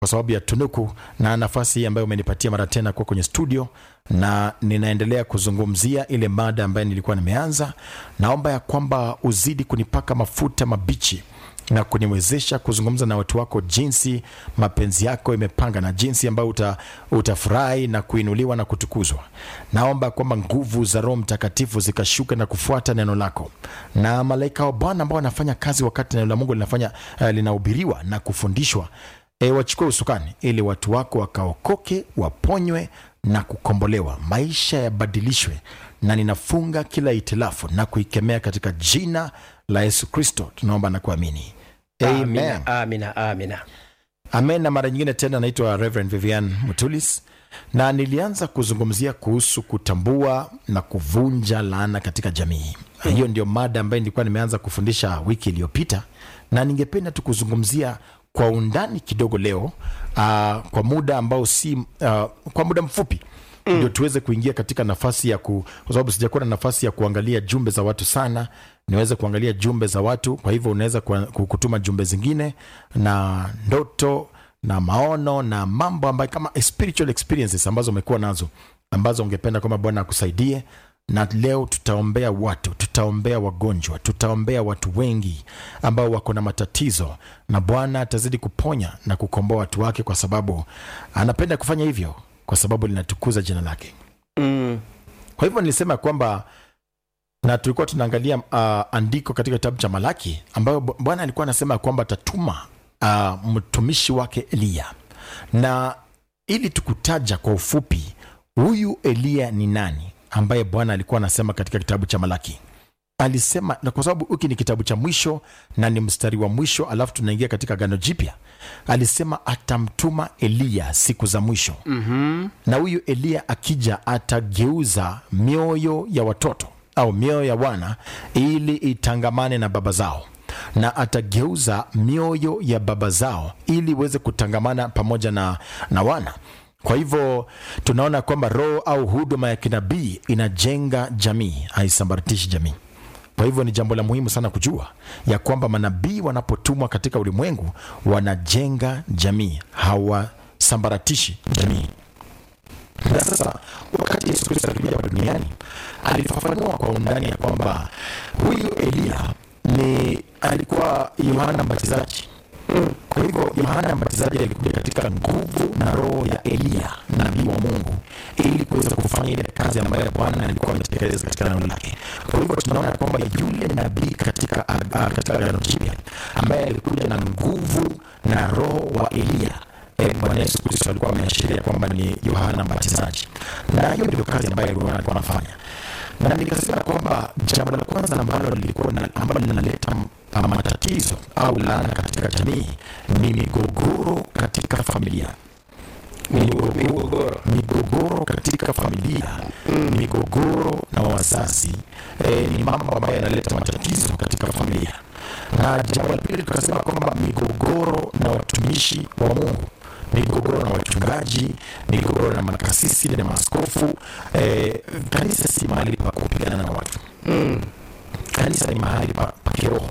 kwa sababu ya tunuku na nafasi hii ambayo umenipatia mara tena kuwa kwenye studio, na ninaendelea kuzungumzia ile mada ambayo nilikuwa nimeanza. Naomba ya kwamba uzidi kunipaka mafuta mabichi na kuniwezesha kuzungumza na watu wako jinsi mapenzi yako imepanga na jinsi ambayo uta, utafurahi na kuinuliwa na kutukuzwa. Naomba kwamba nguvu za Roho Mtakatifu zikashuka na kufuata neno lako, na malaika wa Bwana ambao wanafanya kazi wakati neno la Mungu linafanya uh, linahubiriwa na kufundishwa e, wachukue usukani ili watu wako wakaokoke, waponywe na kukombolewa, maisha yabadilishwe, na ninafunga kila itilafu na kuikemea katika jina la Yesu Kristo, tunaomba na kuamini Amen. Amina, amina, amina. Amen. Na mara nyingine tena, naitwa Reverend Vivian Mutulis na nilianza kuzungumzia kuhusu kutambua na kuvunja laana katika jamii. Hiyo ndio mada ambayo nilikuwa nimeanza kufundisha wiki iliyopita, na ningependa tu kuzungumzia kwa undani kidogo leo uh, kwa muda ambao si uh, kwa muda mfupi mm. ndio tuweze kuingia katika nafasi ya ku, kwa sababu sijakuwa na nafasi ya kuangalia jumbe za watu sana niweze kuangalia jumbe za watu kwa hivyo unaweza ku- kutuma jumbe zingine na ndoto na maono na mambo ambayo kama spiritual experiences ambazo umekuwa nazo ambazo ungependa kwamba bwana akusaidie na leo tutaombea watu tutaombea wagonjwa tutaombea watu wengi ambao wako na matatizo na bwana atazidi kuponya na kukomboa watu wake kwa sababu anapenda kufanya hivyo kwa sababu linatukuza jina lake Mm. kwa hivyo nilisema kwamba na tulikuwa tunaangalia uh, andiko katika kitabu cha malaki ambayo Bu- bwana alikuwa anasema kwamba atatuma uh, mtumishi wake eliya na ili tukutaja kwa ufupi huyu eliya ni nani ambaye bwana alikuwa anasema katika kitabu cha malaki alisema na kwa sababu hiki ni kitabu cha mwisho na ni mstari wa mwisho alafu tunaingia katika gano jipya alisema atamtuma eliya siku za mwisho Mhm. na huyu eliya akija atageuza mioyo ya watoto au mioyo ya wana ili itangamane na baba zao na atageuza mioyo ya baba zao ili iweze kutangamana pamoja na, na wana kwa hivyo tunaona kwamba roho au huduma ya kinabii inajenga jamii haisambaratishi jamii kwa hivyo ni jambo la muhimu sana kujua ya kwamba manabii wanapotumwa katika ulimwengu wanajenga jamii hawasambaratishi jamii na sasa wakati yesu kristo alikuja hapa duniani alifafanua kwa undani ya kwamba huyu eliya ni alikuwa yohana mbatizaji kwa hivyo yohana mbatizaji alikuja katika nguvu na roho ya eliya nabii wa mungu ili kuweza kufanya ile kazi ambayo bwana alikuwa ametekeleza katika neno lake kwa hivyo tunaona kwamba yule nabii katika ah, katika agano jipya ambaye alikuja na nguvu na roho wa eliya Eh, bwana yesu kristo alikuwa ameashiria kwamba ni yohana mbatizaji na hiyo ndio kazi ambayo yohana alikuwa anafanya na nikasema kwamba jambo la kwanza ambalo lilikuwa na- ambalo linaleta m- matatizo au laana katika jamii ni migogoro katika familia migogoro, Migogoro. migogoro katika familia migogoro na wazazi e, ni mambo ambayo yanaleta matatizo katika familia na jambo la pili tukasema kwamba migogoro na watumishi wa mungu migogoro na wachungaji migogoro na makasisi na maaskofu e, kanisa si mahali pa kupigana na watu kanisa ni mahali pa, pa kiroho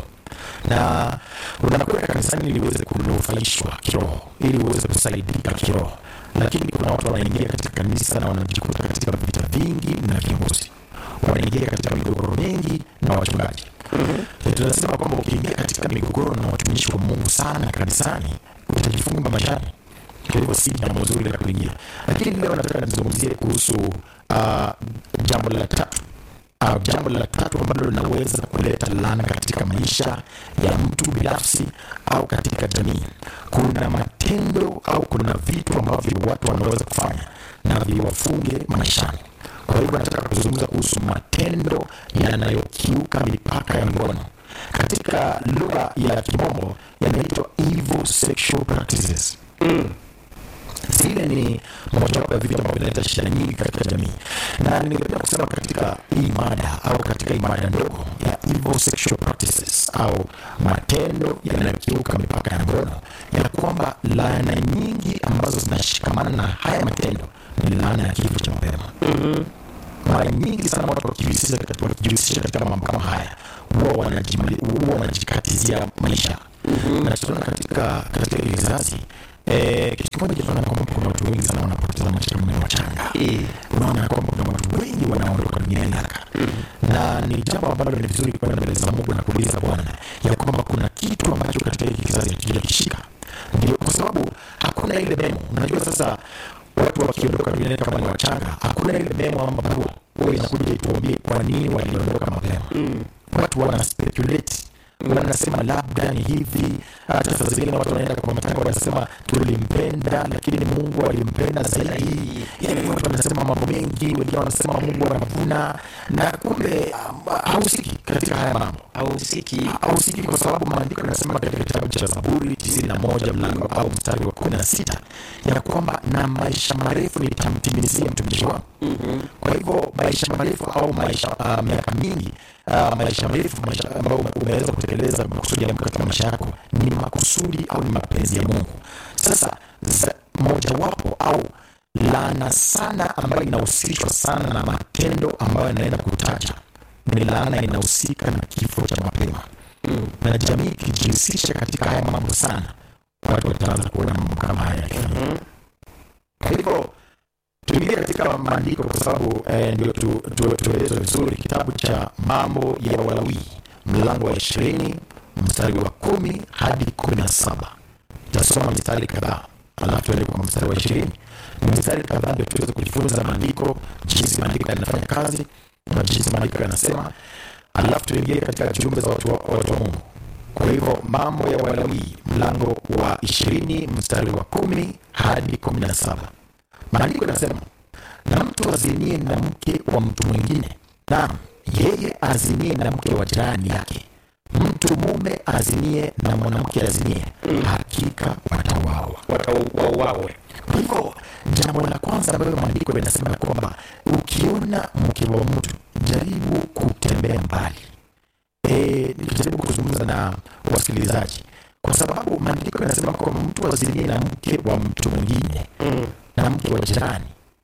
na unakwenda kanisani ili uweze kunufaishwa kiroho ili uweze kusaidika kiroho lakini kuna watu wanaingia katika kanisa na wanajikuta katika vita vingi na viongozi wanaingia katika migogoro mingi na wachungaji mm-hmm. tunasema kwamba ukiingia katika migogoro na watumishi wa mungu sana kanisani utajifunga maishani kwa hivyo si jambo zuri la kuingia lakini leo nataka nizungumzie kuhusu uh, jambo la tatu uh, jambo la tatu ambalo linaweza kuleta laana katika maisha ya mtu binafsi au katika jamii kuna matendo au kuna vitu ambavyo watu wanaweza kufanya na viwafunge maishani kwa hivyo nataka kuzungumza kuhusu matendo yanayokiuka mipaka ya ngono katika lugha ya kimombo yanaitwa evil sexual practices zile ni mojawapo ya vitu ambavyo vinaleta shida nyingi katika jamii na ningependa kusema katika hii mada au katika hii mada ndogo ya evil sexual practices au matendo yanayokiuka mipaka ya ngono ya kwamba laana nyingi ambazo zinashikamana na haya matendo ni laana ya kifo cha mapema mara nyingi sana watu wakijihusisha katika, wakijihusisha katika mambo kama haya huwa wanajimali- huwa wanajikatizia maisha mm-hmm. na tunaona katika katika hili kizazi eh, kitu kimoja tunaona kwamba kuna watu wengi sana wanapoteza maisha kama ni wachanga Eh. unaona kwamba kuna watu wengi wanaondoka duniani haraka na ni jambo ambalo ni vizuri kwenda mbele za mungu na kuuliza bwana ya kwamba kuna kitu ambacho katika hiki kizazi hatujakishika ndio kwa sababu hakuna ile memo unajua sasa watu wakiondoka duniani kama ni wachanga hakuna ile memo ama barua huwa inakuja ituambie kwa nini waliondoka mapema watu wana speculate wanasema labda ni hivi hata saa zingine watu wanaenda kwa matanga wanasema tulimpenda lakini ni mungu alimpenda zaidi yani watu wanasema mambo mengi wengine wanasema mungu anavuna na kumbe um, hausiki katika haya mambo Hausiki. hausiki kwa sababu maandiko yanasema katika kitabu cha zaburi tisini na moja mlango au mstari wa kumi na sita ya kwamba na maisha marefu nitamtimizia mtumishi wangu kwa hivyo maisha marefu au maisha uh, miaka mingi uh, maisha marefu maisha ambayo ume- umeweza kutekeleza makusudi ya Mungu katika maisha yako ni makusudi au ni mapenzi ya Mungu. Sasa za- mojawapo au laana sana ambayo inahusishwa sana na matendo ambayo yanaenda kutaja ni laana inahusika na kifo cha mapema na jamii ikijihusisha katika haya mambo sana, watu wataanza kuona mambo kama haya yakifanyika. Kwa hivyo tuingie katika maandiko kwa sababu eh, ndio tu- tu- tuelezwe vizuri kitabu cha mambo ya Walawi mlango wa ishirini mstari wa kumi hadi kumi na saba tasoma mistari kadhaa alafu tuende kwa mstari wa ishirini ni mistari kadhaa ndio tuweze kujifunza maandiko jinsi maandiko yanafanya kazi na jinsi maandiko yanasema alafu tuingie katika jumbe za watu wa, watu wa mungu kwa hivyo mambo ya Walawi mlango wa ishirini mstari wa kumi hadi kumi na saba maandiko yanasema na mtu azinie na mke wa mtu mwingine naam yeye azinie na mke wa jirani yake mtu mume azinie na mwanamke azinie hakika watauawa Watauawe. kwa hivyo jambo la kwanza ambalo maandiko yanasema kwamba ukiona mke wa mtu jaribu kutembea mbali e, nikijaribu kuzungumza na wasikilizaji kwa sababu maandiko yanasema kwamba mtu azinie na mke wa mtu mwingine na mke wa jirani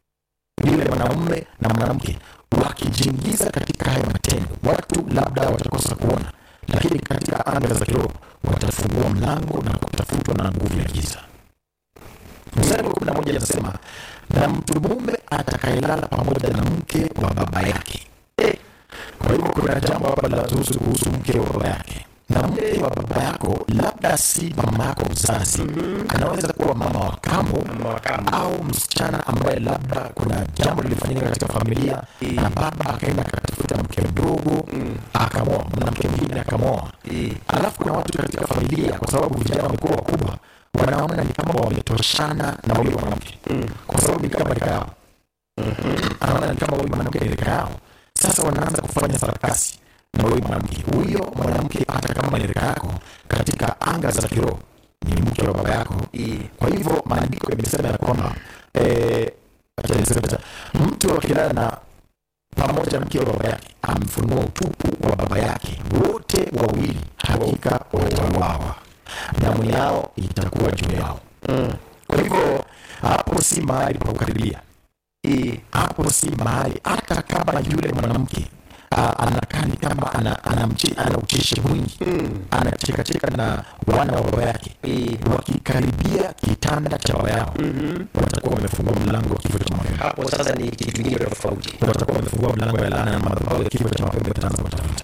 yule mwanaume na mwanamke wakijiingiza katika haya matendo watu labda watakosa kuona lakini katika anga za kiroho watafungua mlango na kutafutwa na nguvu ya giza mstari wa kumi na moja anasema na mtu mume atakayelala pamoja na mke wa baba yake eh, kwa hivyo kuna jambo hapa linahusu kuhusu mke wa baba yake na mke wa baba yako labda si mama yako mzazi anaweza kuwa mama wa kambo Mama wa kambo. au msichana ambaye labda kuna jambo lilifanyika katika familia na baba akaenda akatafuta mke mdogo akamoa mwanamke mwingine akamoa alafu kuna watu katika familia kwa sababu vijana wamekuwa wakubwa wanaona ni kama wametoshana na huyo mwanamke kwa sababu ni kama rika yao anaona ni kama huyu mwanamke ni rika yao sasa wanaanza kufanya sarakasi na huyu mwanamke huyo mwanamke hata kama ni rika yako katika anga za kiroho ni mke wa baba yako kwa hivyo maandiko yamesema ya kwamba eh, acha niseme sasa, mtu akilala na pamoja na mke wa baba yake amfunua utupu wa baba yake wote wawili hakika watauawa damu yao itakuwa juu yao kwa hivyo hapo si mahali pa kukaribia hapo si mahali hata kama yule mwanamke ah, anakaa ni kama ana, ana, mchi- ana ucheshi mwingi anachekacheka na wana wa baba yake wakikaribia kitanda cha baba yao watakuwa wamefungua mlango wa kifo cha mapema Hapo sasa ni kitu kingine tofauti. watakuwa wamefungua mlango ya laana na madhabahu ya kifo cha mapema yataanza kutafuta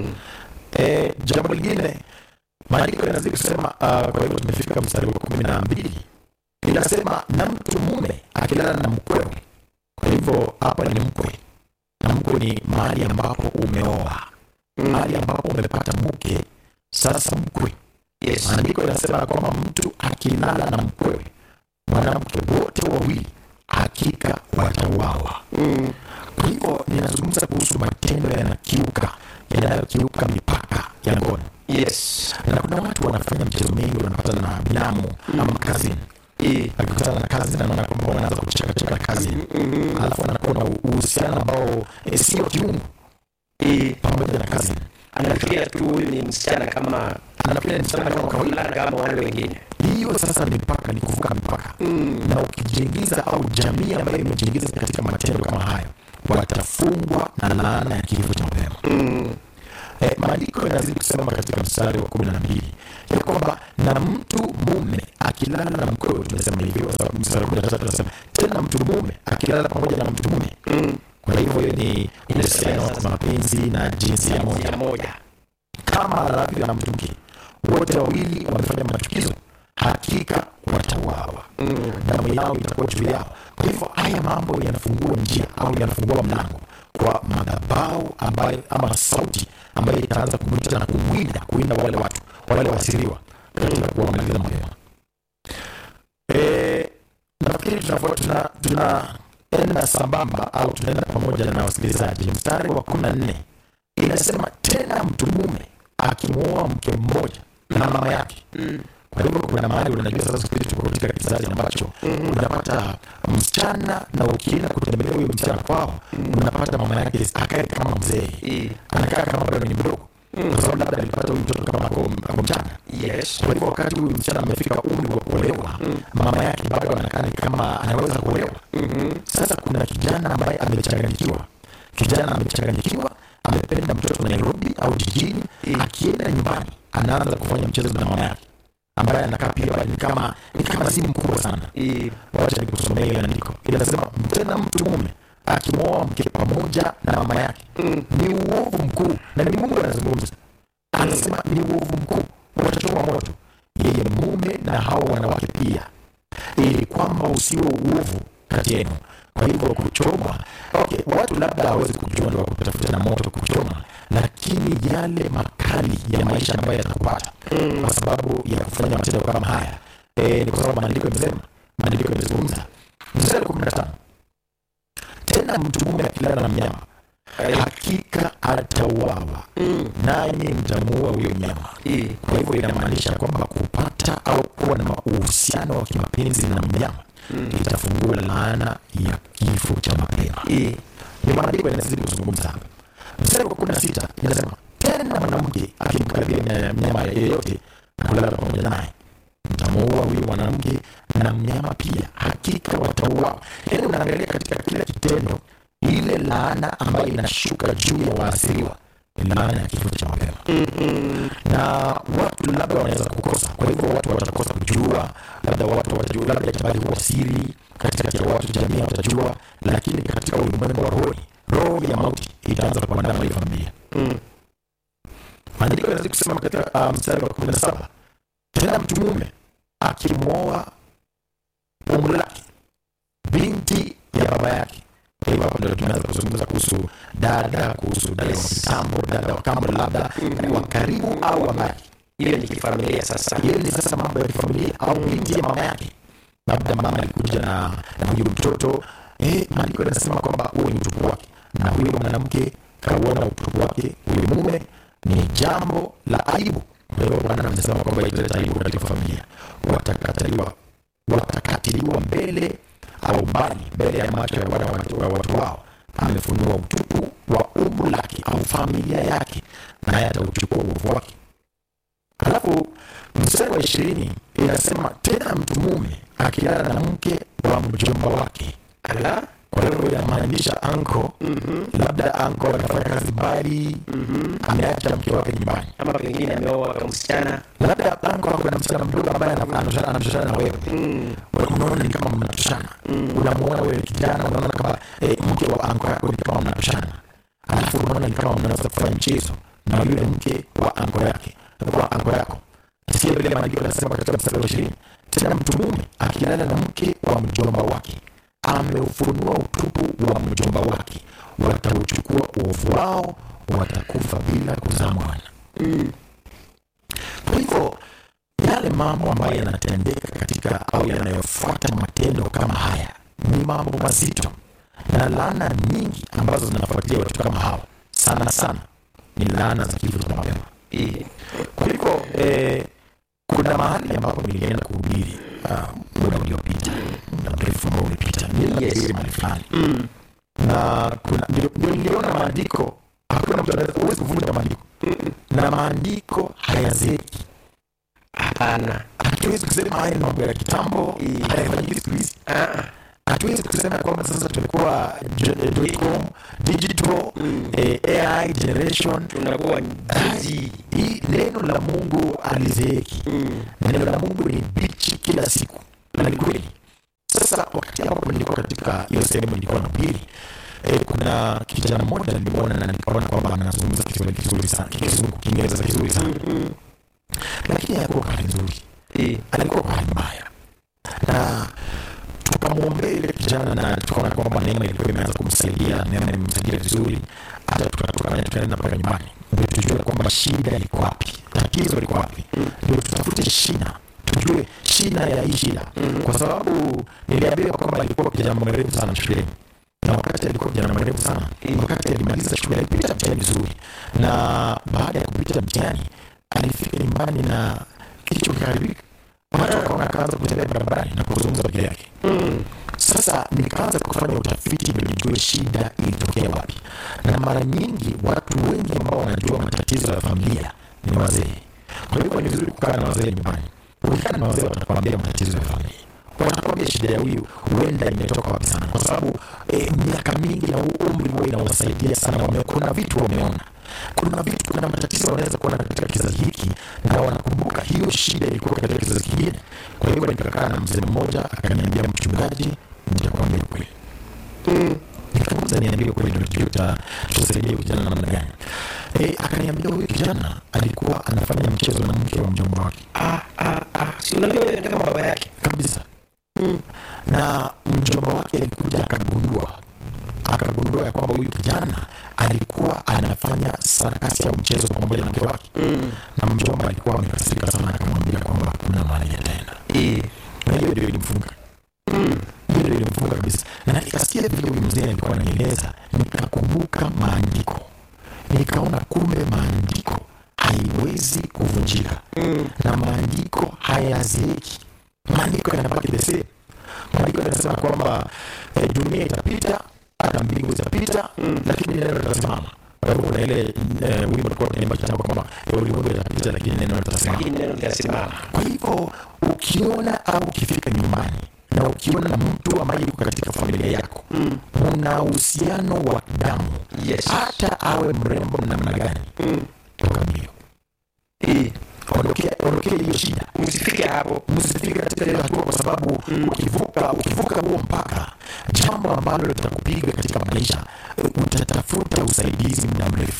Eh, jambo lingine maandiko yanazidi kusema uh, kwa hivyo tumefika mstari wa kumi na mbili inasema na mtu mume akilala na mkwewe kwa hivyo hapa ni mkwe na mkwe ni mahali ambapo umeoa mahali ambapo umepata mke sasa mkwe Yes. maandiko yanasema kwamba mtu akilala na mkwewe mwanamke wote wawili hakika watauawa kwa hivyo ninazungumza kuhusu matendo yanakiuka yanayokiuka mipaka ya ngono Yes. na kuna watu wanafanya mchezo mingi wanapata na binamu ama kazini akikutana na kazi anaona kwamba wanaanza kuchekacheka na kazi alafu anakuwa na uhusiano ambao eh, sio kiungu pamoja na kazi Anafikiria tu huyu ni msichana kama anafikiria ni msichana kama kawaida fulana kama wale wengine. hiyo sasa ni mipaka ni kuvuka mipaka na ukijiingiza au jamii ambayo imejiingiza katika matendo kama hayo watafungwa na laana ya kifo cha mapema eh, maandiko yanazidi kusema katika mstari wa kumi na mbili ya kwamba na mtu mume akilala na mkwewe, tumesema hivyo. Sasa mstari wa kumi na tatu anasema tena mtu mume akilala pamoja na mtu mume. Kwa hivyo hiyo ni uhusiano wa mapenzi na jinsia moja ya moja kama alavyo na mtu mke, wote wawili wamefanya machukizo, hakika watauawa, damu yao itakuwa juu yao. Kwa hivyo haya mambo yanafungua njia au yanafungua mlango kwa madhabahu ambayo ama sauti ambayo itaanza kumwita na kumwinda kuinda wale watu wale wasiriwa katika kuwamaliza mapema. Eh, nafikiri tunafuata tuna, tunaenda sambamba au tunaenda pamoja na wasikilizaji. Mstari wa kumi na nne inasema tena mtu mume akimwoa mke mmoja na mama yake. Kwa hivyo kuna mahali unajua sasa, siku hizi tuko katika kizazi ambacho unapata msichana na ukienda kutembelea huyo msichana kwao, unapata mama yake akae kama mzee, Eh, anakaa kama bado ni mdogo, kwa sababu labda alipata huyu mtoto kama ako ako mchanga. yes Kwa hivyo wakati huyu msichana amefika umri wa kuolewa, mama yake bado anakaa ni kama anaweza kuolewa. Sasa kuna kijana ambaye amechanganyikiwa, kijana amechanganyikiwa, amependa mtoto Nairobi au jijini, akienda nyumbani anaanza kufanya mchezo na mama yake ambaye anakaa pia bado ni kama ni kama si mkubwa sana. Eh, Wacha nikusomea ile andiko, inasema tena mtu mume akimwoa mke pamoja na mama yake ni uovu mkuu, na ni Mungu anazungumza, anasema ni uovu mkuu, watachoma moto yeye mume na hao wanawake pia, ili kwamba usiwe uovu kati yenu. Kwa hivyo kuchomwa, okay, watu labda hawezi kujua ndio kutafuta na moto kuchoma, lakini yale makali ya maisha ambayo yatakupata kwa sababu ya kufanya matendo kama haya e, ni kwa sababu maandiko yamesema, maandiko yamezungumza. Mstari wa kumi na tano tena mtu mume akilala na mnyama hakika atauawa, nanyi mtamuua huyo mnyama. eh, Kwa hivyo inamaanisha kwamba kupata au kuwa na uhusiano wa kimapenzi na mnyama itafungua laana ya kifo cha mapema. eh, Ni maandiko yanazidi kuzungumza hapa. Mstari wa kumi na sita inasema tena mwanamke akimkaribia mnya- mnyama yeyote na kulala pamoja naye mtamuua huyu mwanamke na mnyama pia, hakika watauawa. Yaani unaangalia katika kila kitendo, ile laana ambayo inashuka juu ya waasiriwa ni laana ya kifo cha mapema na watu labda wanaweza kukosa. Kwa hivyo watu watakosa kujua, labda watu watajua, labda itabaki kuwa siri katikati ya watu, jamii watajua, lakini katika ulimwengu wa roho, roho ya mauti itaanza kuandama ile familia. Maandiko yanazidi kusema katika uh, mstari wa kumi na saba tena mtu mume akimwoa umri lake binti ya baba yake. Kwa hivyo hapo ndio tunaanza kuzungumza kuhusu dada, kuhusu dada wa kitambo, dada wa kambo, labda wa karibu au wa mbali. hiyo ni kifamilia sasa Hiyo ni sasa mambo ya kifamilia au binti ya mama yake, labda mama alikuja na na huyu mtoto eh, maandiko yanasema kwamba huo ni utupu wake, na huyo mwanamke kauona utupu wake huyo mume, ni jambo la aibu. Kwa hiyo Bwana anasema kwamba italeta aibu katika familia, watakataliwa watakatiliwa mbele au mbali mbele ya macho ya wana watu wa watu wao. Amefunua utupu wa umbu lake au familia yake, naye atauchukua uovu wake. Halafu mstari wa ishirini inasema tena mtu mume akilala na mke wa mjomba wake. ala Kwa hivyo inamaanisha anko, labda anko anafanya kazi mbali, ameacha mke wake nyumbani, ama pengine ameoa kwa msichana labda anko ako na msichana mdogo ambaye ana- anatoshana anatoshana na wewe Wewe unaona ni kama mnatoshana, unamuona wewe kijana, unaona kama eh, mke wa anko yako ni kama mnatoshana, alafu unaona ni kama mnaweza kufanya mchezo na yule mke wa anko yake wa anko yako. Sikia vile maandiko yanasema katika mstari wa ishirini, tena mtu mume akilala na mke wa mjomba wake ameufunua utupu wa mjomba wake, watauchukua uovu wao, watakufa bila kuzaa mwana. Kwa hivyo yale mambo ambayo yanatendeka katika au yanayofuata matendo kama haya ni mambo mazito, na laana nyingi ambazo zinafuatilia watu kama hawa sana sana ni laana za kifo cha mapema. eh, Kwa hivyo eh, kuna mahali ambapo nilienda kuhubiri ah, muda uliopita, muda mrefu ambao ulipita, nilienda Yes. kuhubiri mahali fulani na kuna ndio ndio niliona maandiko, hakuna mtu anaweza huwezi kuvunja maandiko, na maandiko hayazeeki. hapana Hatuwezi kusema haya ni mambo ya kitambo, Mm. hayafanyiki siku hizi. Ah, hatuwezi kusema kwamba sasa tumekuwa j- dot com, digital eh, AI generation tunakuwa busy. hii neno la mungu alizeeki neno la mungu ni bichi kila siku na ni kweli sasa wakati ambapo nilikuwa katika hiyo sehemu nilikuwa na pili e, kuna kijana mmoja nilimwona na nikaona kwamba anazungumza kiswahili kizuri sana kizungu kiingereza kizuri sana lakini hakuwa kwa hali nzuri Eh, alikuwa kwa hali mbaya na tukamwombea ile kijana na tukaona kwamba neema ilikuwa imeanza kumsaidia neema imemsaidia vizuri hata tukatoka tukaenda mpaka nyumbani ndio tujue kwamba shida liko wapi tatizo liko wapi ndio tutafute shina tujue shina ya hii shida kwa sababu niliambiwa kwamba alikuwa kijana mwerevu sana shuleni na wakati alikuwa kijana mwerevu sana wakati alimaliza shule alipita mtihani vizuri na baada ya kupita mtihani alifika nyumbani na kichwa kikaharibika watu wakaona akaanza kutembea barabarani na kuzungumza peke yake sasa nikaanza kufanya utafiti ndio nijue shida ilitokea wapi na mara nyingi watu wengi ambao wanajua matatizo ya familia ni wazee kwa hivyo ni vizuri kukaa na wazee nyumbani ukikaa na wazee watakwambia matatizo ya familia watakwambia shida ya huyu huenda imetoka wapi sana kwa sababu eh, miaka mingi na umri huwa inawasaidia sana wame, kuna vitu wameona kuna vitu kuna matatizo wanaweza kuona katika kizazi hiki na wanakumbuka hiyo shida ilikuwa katika kizazi kingine kwa hivyo nikakaa na mzee mmoja akaniambia mchungaji nitakwambia kweli nikamuza niambie kweli ndio tujue tuta- tutasaidia kijana namna gani e, akaniambia huyu kijana alikuwa anafanya mchezo na mke wa mjomba wake ah, ah, ah. Si unajua yeye ni kama baba yake. kabisa na mjomba wake alikuja akagundua akagundua ya kwamba huyu kijana alikuwa anafanya sarakasi au mchezo pamoja na mke wake na mjomba alikuwa amekasirika sana akamwambia kwamba hakuna mahali yataenda Eh, na hiyo ndio ilimfunga hiyo ndio ilimfunga kabisa na nikasikia vile huyu mzee alikuwa ananieleza nikakumbuka maandiko nikaona kumbe maandiko haiwezi kuvunjika na maandiko hayazeeki maandiko yanabaki the same maandiko yanasema kwamba eh, dunia itapita hata mbingu zitapita lakini neno litasimama kwa hivyo kuna ile eh, wimbo tulikuwa tunaimba kitambo kwamba eh, ulimwengu itapita lakini neno litasimama lakini neno litasimama. kwa hivyo ukiona au ukifika nyumbani na ukiona mtu ambaye yuko katika familia yako una uhusiano wa damu Yes. hata awe mrembo namna gani toka mbio Eh, ondokea ondokea hiyo shida Msifike hapo. msifike katika hiyo hatua kwa sababu ukivuka ukivuka huo mpaka jambo ambalo litakupiga katika maisha utatafuta usaidizi muda mrefu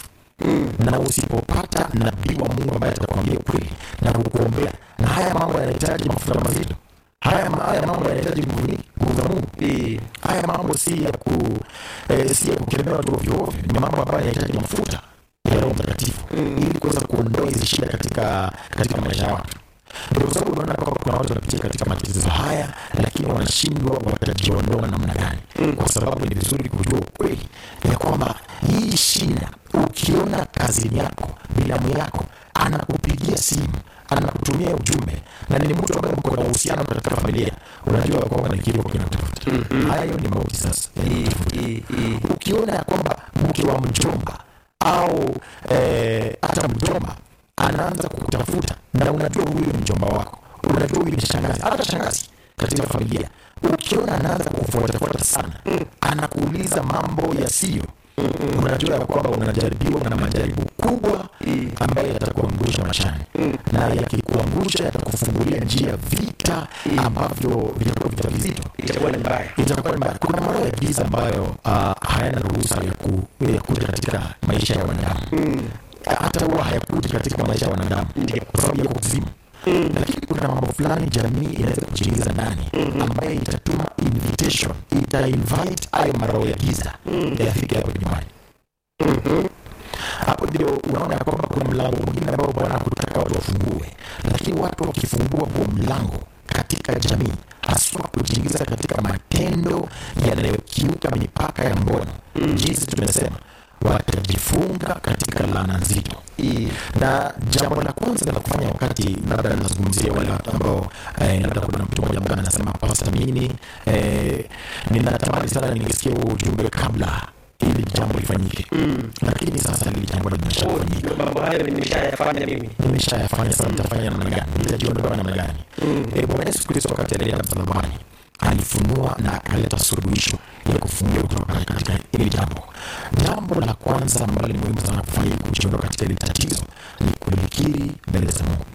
na usipopata nabii wa mungu ambaye atakwambia ukweli na kukuombea na haya mambo yanahitaji mafuta mazito haya, ma- haya mambo yanahitaji nguvu nyingi, nguvu za mungu Eh, haya mambo si ya ku eh, si ya kukemewa tu ovyo ovyo ni mambo ambayo yanahitaji mafuta ya roho mtakatifu ili kuweza kuondoa hizi shida katika katika maisha ya watu ndio kwa sababu unaona kwamba kuna watu wanapitia katika matatizo haya lakini wanashindwa watajiondoa namna gani kwa sababu ni vizuri kujua ukweli ya kwamba hii shida ukiona kazini yako bilamu yako anakupigia simu anakutumia ujumbe na ni mtu ambaye mko na uhusiano katika familia unajua kwamba ni kifo kinakutafuta hayo ni mauti sasa yanakutafuta eh, eh. ukiona ya kwamba mke wa mjomba au eh, hata mjomba anaanza kukutafuta na unajua huyu ni mjomba wako unajua huyu ni shangazi hata shangazi katika familia ukiona anaanza kufuatafuata sana anakuuliza mambo yasiyo unajua ya kwamba unajaribiwa na majaribu kubwa ambayo yatakuangusha maishani na yakikuangusha yatakufungulia njia vita ambavyo vitakuwa vita vizito Itakuwa ni mbaya. itakuwa ni mbaya. Kuna maroho ya giza ambayo uh, hayana ruhusa ya, ku, ya kuja katika maisha ya wanadamu hata huwa hayakuji katika maisha ya wanadamu kwa sababu yako kuzimu lakini kuna mambo fulani jamii inaweza kujiingiza ndani ambayo itatuma invitation ita invite hayo maroho ya giza yafike hapo nyumbani hapo ndio unaona ya kwamba kuna mlango mwingine ambao bwana hakutaka watu wafungue lakini watu wakifungua huo mlango katika jamii haswa kujiingiza katika matendo yanayokiuka mipaka ya ngono jinsi tumesema watajifunga katika laana nzito Eh, na jambo la kwanza la kufanya wakati labda nazungumzia wale watu ambao eh, labda kuna mtu mmoja ambaye anasema pasta mimi eh, ninatamani sana ningesikia huo ujumbe kabla ili jambo lifanyike lakini sasa hili jambo limeshafanyika mambo hayo nimeshayafanya mimi. nimeshayafanya sasa nitafanya namna gani nitajiondoa namna gani Eh, bwana yesu kristo wakati alienda msalabani alifunua na akaleta suluhisho ya kufungia kutoka katika hili jambo. Jambo la kwanza ambalo ni muhimu sana kufanya ili kujiondoa katika hili tatizo ni kulikiri mbele za Mungu.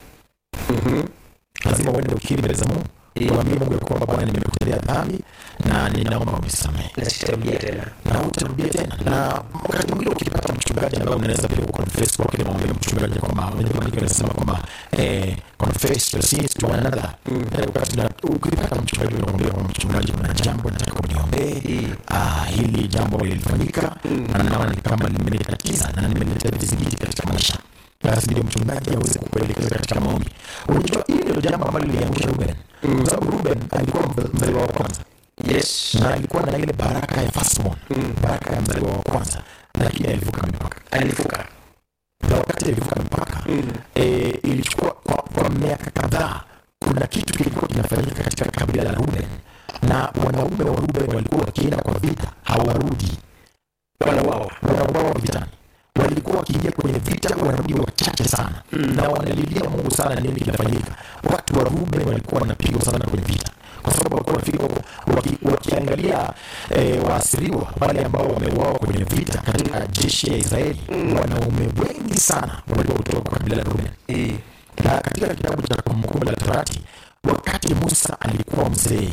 Lazima uende ukiri mbele za Mungu, Ndiyo. mwambie Mungu ya kwamba Bwana, nimekutendea dhambi na ninaomba unisamehe na sitarudia tena. na utarudia tena. Na wakati mwingine ukipata mchungaji ambaye unaweza pia kuconfess kwake, na mwambie mchungaji kwamba unajua maandiko yanasema kwamba eh, confess your sins to one another. Eh, wakati na ukipata mchungaji unamwambia kwamba mchungaji, kuna jambo nataka uniombee, ah, hili jambo lilifanyika na naona ni kama limenitatiza na nimeletea vizingiti katika maisha basi ndio mchungaji aweze kukuelekeza katika maombi. Unajua, hili ndio jambo ambalo liliangusha Ruben, kwa sababu Ruben alikuwa mzaliwa wa kwanza Yes. na alikuwa na ile baraka ya firstborn, baraka ya mzaliwa wa kwanza, lakini alivuka mipaka. Alivuka. Na wakati alivuka mipaka eh, ilichukua kwa, kwa miaka kadhaa, kuna kitu kilikuwa kinafanyika katika kabila la Ruben, na wanaume wa Ruben walikuwa wakienda kwa vita hawarudi, Wanauawa. wanauawa vitani. Walikuwa wakiingia kwenye vita, wanarudi wachache sana, na wanalilia Mungu sana, nini kinafanyika. Watu wa Ruben walikuwa wanapigwa sana kwenye vita kwa sababu walikuwa wanafika waki, wakiangalia eh, waasiriwa wale ambao wameuawa kwenye vita katika jeshi ya Israeli, wanaume wengi sana walikuwa kutoka kwa kabila la Ruben Eh. na katika kitabu cha Kumbukumbu la Torati, wakati Musa alikuwa mzee,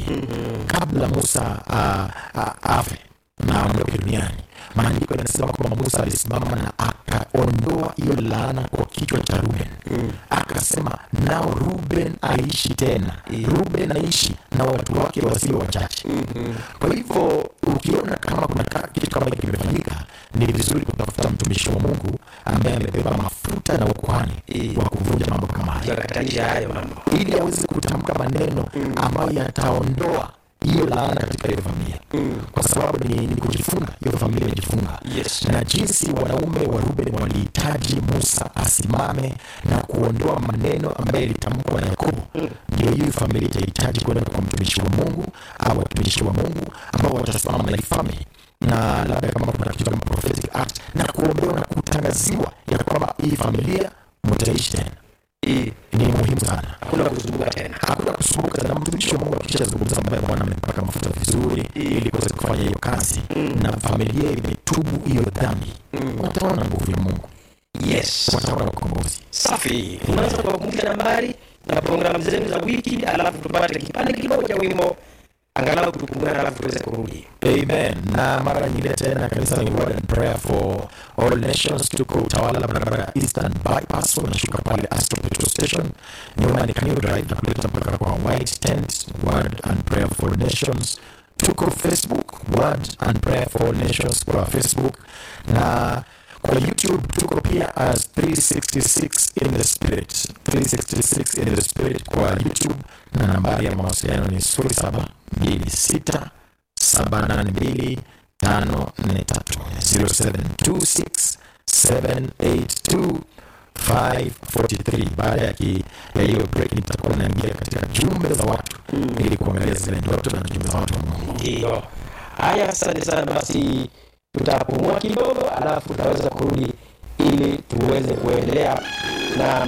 kabla Musa ah, ah, afe na aondoke duniani, maandiko yanasema kwamba Musa alisimama na akaondoa hiyo laana kwa kichwa cha Ruben. Akasema, nao Ruben aishi tena, Ruben aishi na watu wake wasio wachache. Kwa hivyo ukiona kama kuna ka- kitu kama hiki kimefanyika, ni vizuri kutafuta mtumishi wa Mungu ambaye amebeba mafuta na ukuhani wa kuvunja mambo kama haya Yakatanisha hayo mambo. ili aweze kutamka maneno ambayo yataondoa hiyo laana katika hiyo familia, kwa sababu ni, ni kujifunga. Hiyo familia imejifunga Yes. na jinsi wanaume wa Ruben walihitaji Musa asimame na kuondoa maneno ambayo yalitamkwa na Yakobo, ndio hiyo familia itahitaji kwenda kwa mtumishi wa Mungu au watumishi wa Mungu ambao watasimama na hii family na labda kama kuna kitu kama prophetic act na kuombewa na kutangaziwa ya kwamba hii familia mtaishi tena. Eh. Ni muhimu sana Hakuna kuzunguka tena. hakuna kusumbuka na mtumishi wa Mungu akishazungumza ambaye Bwana amempaka mafuta vizuri ili kuweza kufanya hiyo kazi na familia imetubu hiyo dhambi, wataona nguvu ya Mungu, Yes. wataona ukombozi. Safi. Unaweza kuwakumbusha nambari na programu zenu za wiki, alafu tupate kipande kidogo cha wimbo angalau tukumbukane, alafu tuweze kurudi. Amen. Na mara nyingine tena kanisa ni Word and Prayer for All Nations. Tuko Utawala, barabara ya Eastern Bypass, unashuka pale Astro Petrol Station, nyuma ni Kanyo Drive na kuleta mpaka kwa White Tent. Word and Prayer for All Nations. Tuko Facebook, Word and Prayer for All Nations kwa Facebook na kwa YouTube tuko pia as 366 in the spirit 366 in the spirit kwa YouTube, na nambari ya mawasiliano ni 0726 782 543 0726 782 543. Baada ya ki- ya hiyo break nitakuwa naingia katika jumbe za watu ili kuangalia zile ndoto na jumbe za watu wa Mungu. Ndiyo. Haya, asante sana. Basi tutapumua kidogo, alafu tutaweza kurudi ili tuweze kuendelea na